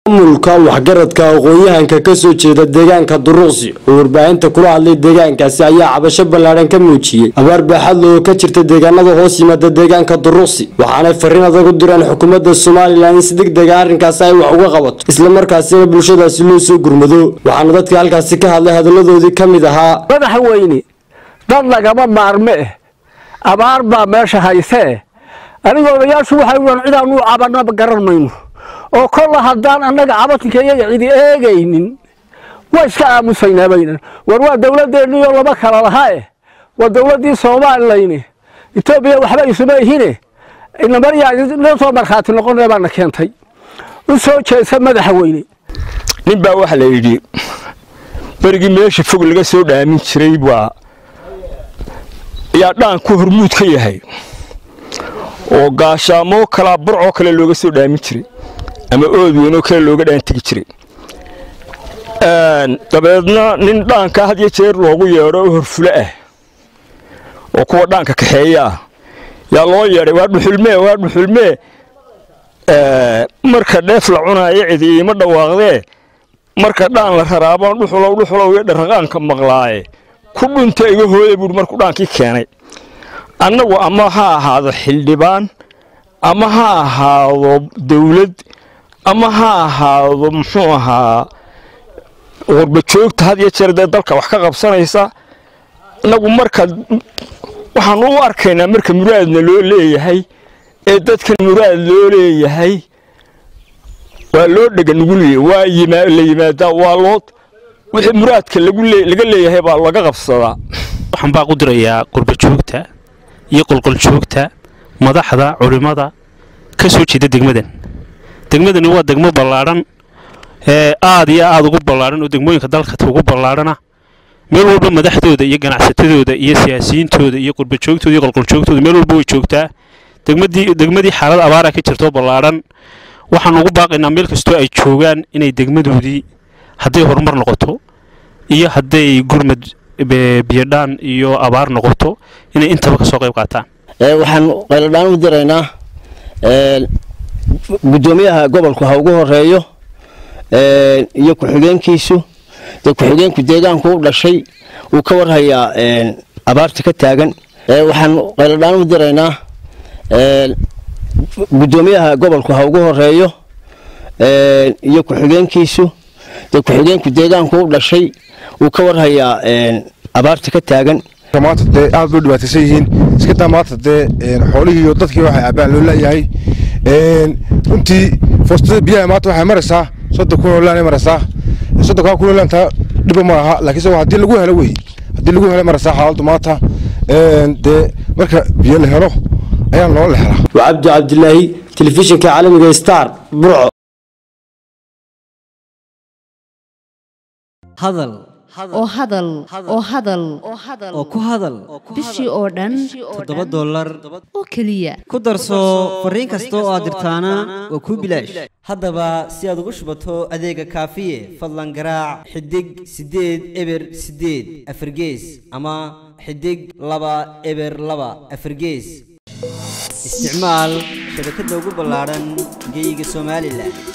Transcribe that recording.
maamulka waxgaradka aqoon-yahanka kasoo jeeda deegaanka duruqsi oo warbaahinta kula hadlay deegaankaasi ayaa cabasho ballaadhan ka muujiyey abaar baaxadle oo ka jirta deegaanada hoos yimaada deegaanka duruqsi waxaanay fariin adag u direen xukuumadda somalilan in si degdega arrinkaasi ay wax uga qabato islamarkaasina bulshadaasi loo soo gurmado waxaana dadka halkaasi ka hadlay hadalladoodii ka mid ahaa madaxweyne dad lagama maarme eh abaar baa meesha haysee aniga odayaashu waxay uhan cidaanu cabanaba garan mayno oo kolla haddaan annaga cabatinka iyaga cidi eegaynin waa iska aamusaynaa baynan war waa dowladdeennii oo lama kala laha eh waa dowladdii soomaalileyne etoobiya waxba isuma ihine inamaryaa noo soo markhaati noqonee baana keentay u soo jeesa madaxweyne nin baa waxaa la yidhi berigii meesha fog laga soo dhaamin jiray baa ayaa dhaanku hormuud ka yahay oo gaashaamoo kalaa burcoo kale looga soo dhaamin jiray ama ood weynoo kale looga dhaan tegi jiray dabeedna nin dhaanka had iyo jeer loogu yeedho oo horfulo ah oo kuwa dhaanka kaxeeya ah yaa loo yeedhay waa dhuxulmee waa dhuxulmee marka dheef la cunaayo cidi iima dhawaaqdee marka dhaan la raraabaan dhuxulow dhuxulow iyo dharraqaanka maqlaaye ku dhunta iga hooya buuhi markuu dhaankii keenay annagu ama ha ahaado xildhibaan ama ha ahaado dawlad ama ha ahaado muxuu ahaa qurbajoogta had iyo jeer dee dalka wax ka qabsanaysa innagu marka waxaanu u arkaynaa marka muraadna loo leeyahay ee dadkan muraad loo leeyahay waa loo dhega nuguliya waa la yimaadaa waa loo wixii muraadka laga leeyahay baa laga qabsadaa waxaan baa u dirayaa qurbajoogta iyo qolqoljoogta madaxda culimmada ka soo jeeda degmadan degmadani waa degmo ballaadhan ee aad iyo aad ugu ballaadhan oo degmooyinka dalka ugu ballaadhana meel walba madaxdooda iyo ganacsatadooda iyo siyaasiyiintooda iyo qurbajoogtooda iyo qolqoljoogtooda meel walba way joogtaa degmadii degmadii xaalad abaara ka jirto ballaadhan waxaan ugu baaqaynaa meel kastoo ay joogaan inay degmadoodii hadday horumar noqoto iyo hadday gurmad biyodhaan iyo abaar noqoto inay intaba ka soo qayb qaataan waxaan qayladhaan u diraynaa guddoomiyaha gobolku ha ugu horeeyo iyo ku-xigeenkiisu dee ku-xigeenku deegaanku u dhashay uu ka warhayaa abaarta ka taagan waxaan qayladhaan u diraynaa guddoomiyaha gobolku ha ugu horeeyo iyo ku-xigeenkiisu dee ku-xigeenku deegaanku u dhashay uu ka warhayaa abaarta ka taagan maanta dee aad bay dhibaataysan yihiin iskadaa maanta dee xoolihii iyo dadkii waxay cabbaan loo leeyahay runtii foostada biyaha maanta waxay maraysaa soddon kun oo laan ay maraysaa soddonkaa kun oo laantaa dhiba ma aha laakiinse haddii lagu helo wey haddii lagu helo maraysaa xaaladdu maanta dee marka biyo la helo ayaa loo lexlaa waa cabdi cabdilaahi telefishinka caalamiga star burco hadal oo hadal oo hadal oo ku hadal bishii oo dhan toddoba dollar oo keliya ku darso fariin kasta oo aad dirtaana waa kuu bilaash haddaba si aad ugu shubato adeega kaafiye fadlan garaac xidig siddeed eber siddeed afargees ama xidig laba eber laba afargees isticmaal shabakadda ugu ballaadhan geyga somalilan